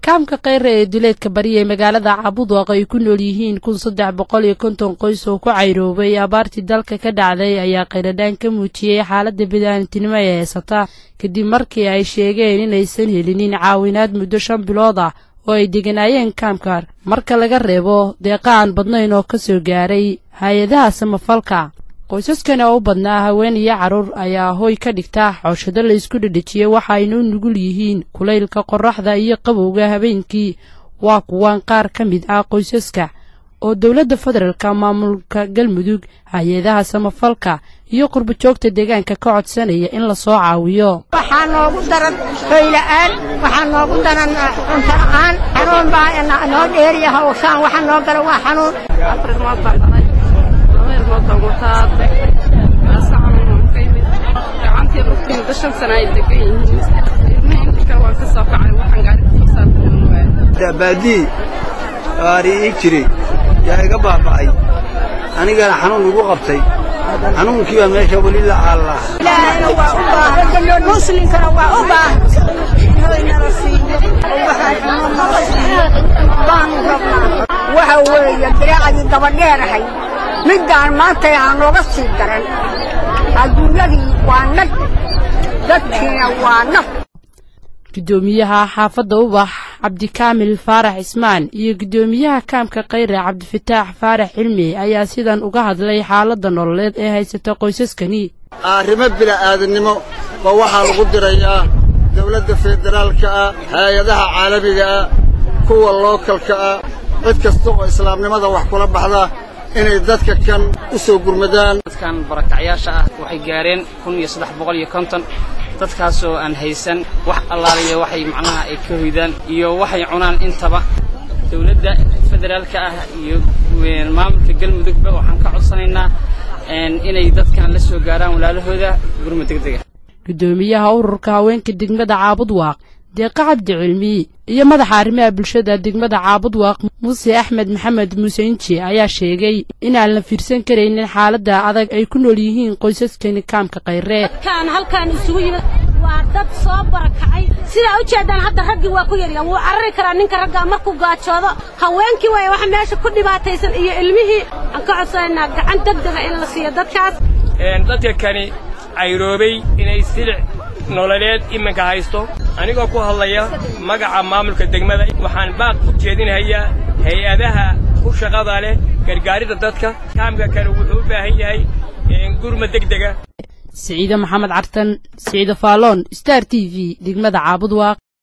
kaamka kheyre ee duleedka bari ee magaalada cabudwaq ay ku nool yihiin kun saddex boqol iyo konton qoys oo ku cayroobay abaartii dalka ka dhacday ayaa kheyradhaan ka muujiyey xaaladda bidaanintinimo ee heysata kadib markii ay sheegeen inaysan helinin caawinaad muddo shan bilood ah oo ay deganaayeen kaamka marka laga reebo deeqa aan badnayn oo ka soo gaaray hay-adaha samafalka qoysaskani oo u badnaa haween iyo carruur ayaa hoy ka dhigta xooshado la isku dhedhejiyey waxa ayna u nugul yihiin kulaylka qorraxda iyo qabowga habeenkii waa kuwan qaar ka mid ah qoysaska oo dowladda federaalka maamulka galmudug hay-adaha samafalka iyo qurbajoogta deegaanka ka codsanaya in la soo caawiyo waxaa noogu daran hoyla'aan waxaa noogu daran cunto la'aan xanuun baa noo dheeriya hawshaan waxa noo gala waa xanuun baadii aari ii jiray yaa iga baaba'ay anigana xanuun igu qabtay xanuunkii baa meesha weli la caallaa ilaahayna waa u baahan muslimkana waa u baahan hoynala siiyo waxaanala siiyo baanu rabnaa waxa weeye diraacadii dabadheerahay middaan maanta aan nooga sii daran adduunyadii waa nag dadkiina waa naf guddoomiyaha xaafadda ubax cabdikaamil faarax ismaan iyo guddoomiyaha kaamka kheyre cabdifataax faarax cilmi ayaa sidan uga hadlay xaaladda nololeed ee haysata qoysaskani arrimo bila'aadannimo ba waxaa lagu dirayaa dawladda federaalka ah hay-adaha caalamiga ah kuwa lookalka ah cid kasta oo islaamnimada wax kula baxda inay dadka kan u soo gurmadaan dadkan barakacyaasha ah waxay gaareen kun iyo saddex boqol iyo konton dadkaasoo aan haysan wax allaaliya waxay macnaha ay ka hoydaan iyo waxay cunaan intaba dawladda federaalka ah iyo maamulka galmudugba waxaan ka codsanaynaa inay dadkan la soo gaaraan walaalahooda gurma degdega guddoomiyaha ururka haweenka degmada caabudwaaq deeqa cabdi cilmi iyo madaxa arrimaha bulshada degmada caabudwaaq muuse axmed maxamed muuse inji ayaa sheegay inaan la fiirsan karaynin xaaladda adag ay ku nool yihiin qoysaskani kaamka kheyre dadkaan halkaan isugu yimid waa dad soo barakacay sidaa u jeedaan hadda raggii waa ku yarya wuu carari karaa ninka raggaa markuu gaajoodo haweenkii waaya wax meesha ku dhibaataysan iyo ilmihii aan ka codsanaynaa gacan degdega in la siiyo dadkaas dadka kani cayroobay inay silic nololeed iminka haysto anigoo ku hadlaya magaca maamulka degmada waxaan baaq u jeedinhayaa hay-adaha ku shaqada leh gargaaridda dadka kaamka kale wuxuu u baahan yahay gurma degdega siciide maxamed cartan siciide faaloon star t v degmada caabudwaaq